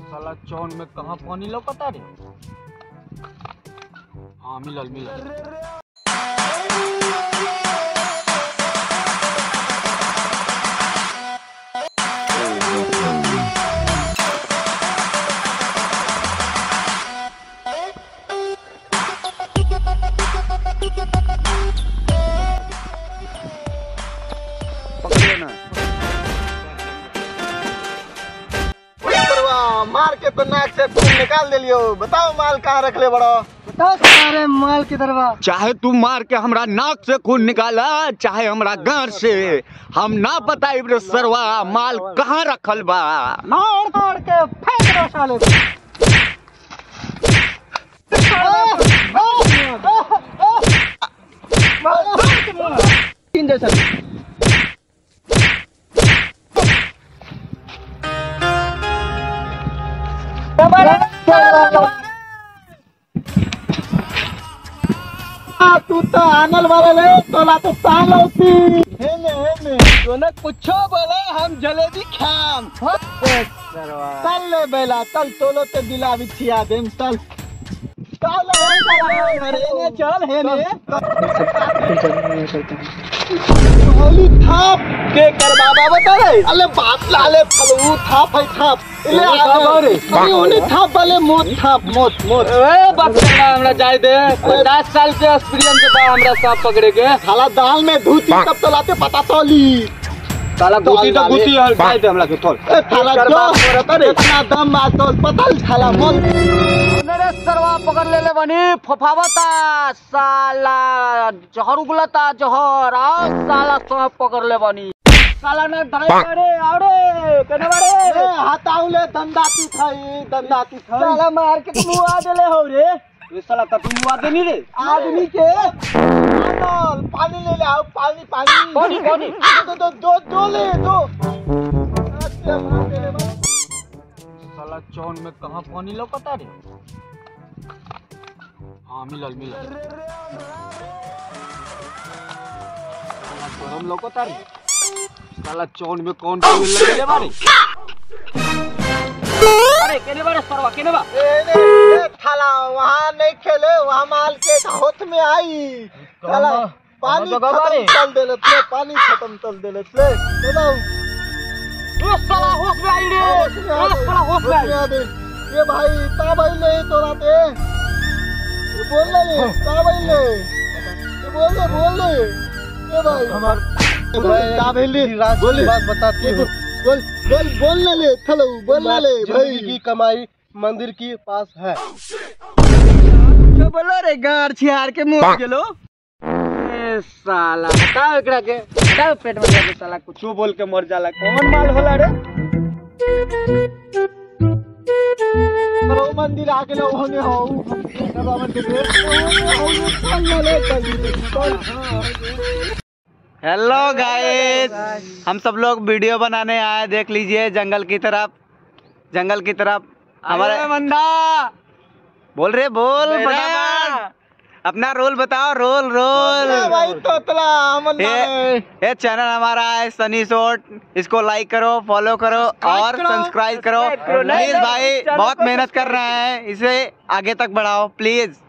साला चौन में कहाँ पानी लौकता रे हाँ मिलल मिलल करवा मार के तो नाक से खून निकाल दिलियो बताओ माल कहाँ रख ले बड़ो बताओ सारे माल की दरवा चाहे तू मार के हमरा नाक से खून निकाला चाहे हमरा गार से हम ना बताई रे सरवा माल कहाँ रखल बा मार तोड़ के फेंक दो साले को। तीन जैसा तू तो आनल वाला ले तोला तो साल होती हेने हेने तूने कुछो बोले हम जलेबी खाम चल ले बेला चल तोलो ते दिला बिछिया देम चल चल हेने चल हेने होली थाप के कर बाबा बता रे अले बाप लाले फलू थाप है थाप ले अरे ओने थाप वाले मोत थाप मोत मोत ए बकरा हमरा जाय दे 50 साल के एक्सपीरियंस बा हमरा सांप पकड़े के साला दाल में धूती कब तो लाते पता तो ली साला गुती तो गुती हल जाय दे हमरा के थोड़ ए थाला जो इतना दम बात तो पता थाला मोल मेरे सरवा पकड़ ले ले बनी फफावता साला जहर उगलता जहर आओ साला सांप पकड़ ले बनी साला ने धरे अरे अरे कने ए बारे हटाउले दंदाती थई दंदाती थई साला मार के तू आ देले हो रे ये साला का तू मुआ देनी रे आदमी के आनल पानी ले ले आओ पानी पानी पानी, पानी। दो दो दो दो ले दो अच्छा मार दे ले बस। साला चौन में कहाँ पानी लौकता रे हाँ मिलल मिलल साला गरम लौकता रे साला चौन में कौन तेल लगेले बारे अरे केने बारे सरवा केने बा ए ने ए थाला वहाँ नहीं खेले वहाँ माल के होठ में आई थाला पानी जगह खत्म बारे। चल देले ले पानी खत्म चल देले ले ले दो ओ साला होश में आई रे ओ साला होश में आई ये भाई का भाई ले तोरा ते ये बोल ले का भाई ले ये बोल ले बोल ले ये भाई हमार का भाई ले बोल बात बताती हूँ बोल बोल बोल ले ले चलो बोल ले ले भाई की कमाई मंदिर की पास है जो बोलो रे गार छियार के मुंह गेलो ए साला हटाओ एकरा के हटाओ पेट में जाके साला कुछ बोल के मर जाला कौन माल होला रे चलो मंदिर आके लो होने हो बाबा मंदिर में चल ले चल हेलो गाइस हम सब लोग वीडियो बनाने आए देख लीजिए जंगल की तरफ जंगल की तरफ हमारे मंदा बोल रहे बोल फटाफट अपना रोल बताओ रोल रोल भाई तोतला अमन ये ये चैनल हमारा है सनी शॉर्ट इसको लाइक करो फॉलो करो और करो, सब्सक्राइब करो सब्सक्राइब करो, प्लीज like भाई करो, बहुत चैनल को मेहनत कर रहे हैं इसे आगे तक बढ़ाओ प्लीज